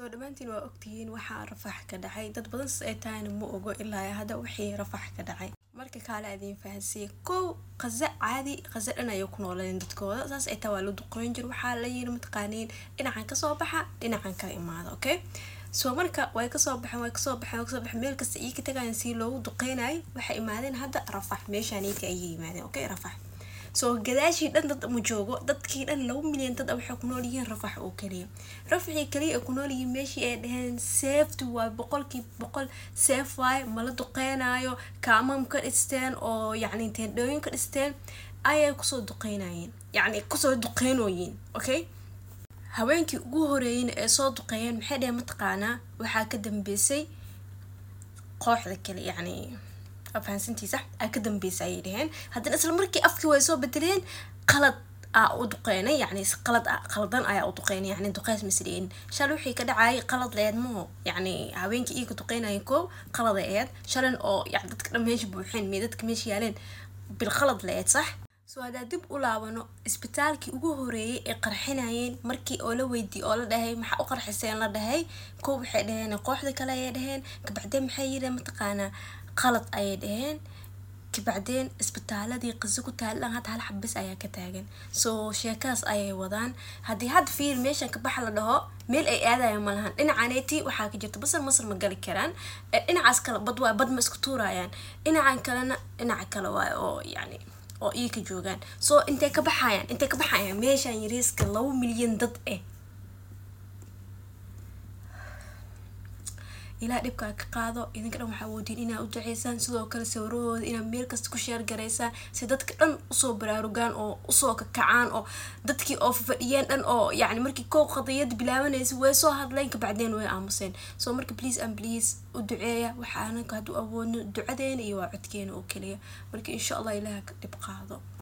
soo dhammaantiin waa ogtihiin waxaa rafax ka dhacay dad badan sis ay tahayna ma ogo ilaa hadda wixii rafax ka dhacay marka kaale adiin fahansiiya kow qaza caadi qaza dhan ayay ku nooleen dadkooda saas ay taa waa la duqoyn jir waxaa la yiri mataqaaniin dhinacan kasoo baxa dhinacan kala imaada okay soo marka way kasoo baxeen way kasoo baxeen way kasoo baxeen meel kasta ii ka tagayaan si loogu duqeynayay waxay imaadeen hadda rafax meeshaaniiti ayay yimaadeen okay rafax soo gadaashii dhan dad ma joogo dadkii dhan laba milyan dad waxay ku nool yihiin rafax oo kaliya rafaxii kaliya ay ku nool yihiin meeshii ay dhaheen safety waay boqolkii boqol safe waay mala duqeynaayo kaamam ka dhisteen oo yacni teendhooyin ka dhisteen ayay kusoo duqeynayeen yacni kusoo duqeynooyiin okay haweenkii ugu horeeyeyna ee soo duqeeyeen maxay dhaheen mataqaanaa waxaa ka dambeysay kooxda kale yacni fahansantiisa aa ka dambeysa ayay dhaheen haddana isla markii afkii way soo bedeleen qalad aa u duqeynay yacni qalad qaldan ayaa u duqeynay yacni duqeys masdhiin shalay wixii ka dhacayay qalad leed maho yacni haweenkii iiga duqeynaya koob qalada eed shalan oo yani dadka dhan meesha buuxeen mee dadka meesha yaaleen bilqalad leed sax soo haddaa dib u laabano isbitaalkii ugu horeeyay ee qarxinayeen markii oo la weydiiyey oo la dhahay maxaa u qarxiseen la dhahay koob waxay dhaheen kooxda kale ayay dhaheen kabacdeen maxay yireen mataqaanaa qalad ayay dhaheen kabacdeen isbitaaladii qiso ku taalan hadda hal xabis ayaa ka taagan soo sheekadas ayay wadaan haddii hadda fiir meeshan kabaxa la dhaho meel ay aadayaan ma lahan dhinacaneeti waxaa ka jirta basar masar ma gali karaan dhinacaas kale bad waa bad ma isku tuurayaan dhinacan kalena dhinaca kale waay oo yacni oo ii ka joogaan soo intay ka baxayaan intay ka baxayaan meeshaan yariiska laba milyan dad eh ilaa dhibkaa ka qaado idinka dhan waxaa woodiin inaa u duceysaan sidoo kale sawirahooda inaad meel kasta ku sheer garaysaan si dadka dhan usoo baraarugaan oo usoo kakacaan oo dadkii oo fadhiyeen dhan oo yacni markii koow qadiyad bilaabanaysa way soo hadleen kabacdeen way aamuseen soo marka please and please u duceeya waxaanaka hadduu awoodno ducadeena iyo waa codkeena oo keliya marka insha allah ilaah ka dhib qaado